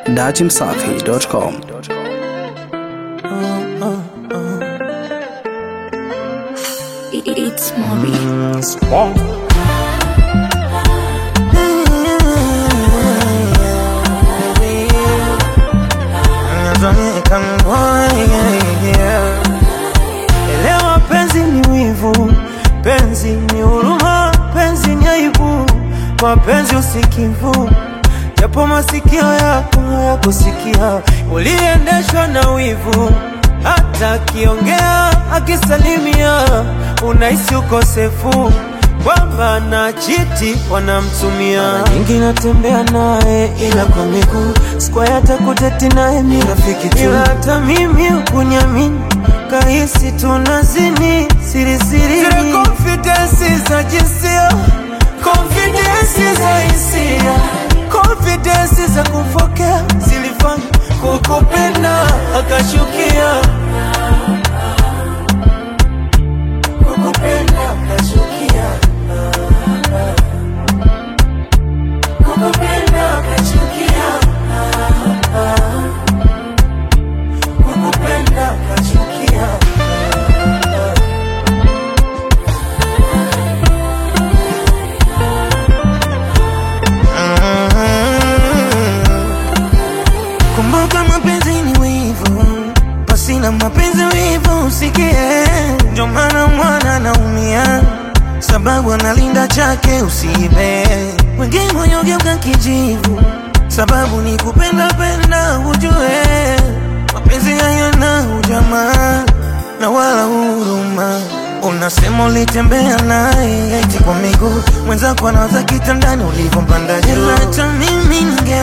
datimsafi.com. It's Moby. Elewa, penzi ni wivu, penzi ni huruma, penzi ni aibu, mapenzi usikivu, japo masikio yako hayakusikia, uliendeshwa na wivu, hata akiongea akisalimia, unahisi ukosefu kwamba na chiti wanamtumia. Mara nyingi natembea naye ila kwa miguu, sikuwahi hata kuteti naye, mi rafiki tu, ila hata mimi hukunyamini kahisi tunazini siri siri, zile confidence za jinsia, confidence za hisia, confidence za kufokea zilifanya kukupenda akashukia, kukupenda akashukia, kukupenda akachukia, kukupenda akachukia. Kumbuka mapenzi ni wivu, pasina mapenzi wivu usikie. Ndio maana mwana anaumia, sababu analinda chake usiibe. Wengine wanyogeuka kijivu, sababu ni kupenda penda, ujue mapenzi hayana ujamaa na wala huruma. Unasema ulitembea naye eti kwa miguu, mwenzako anawaza kitandani ulivyompanda juu. Hata mimi ninge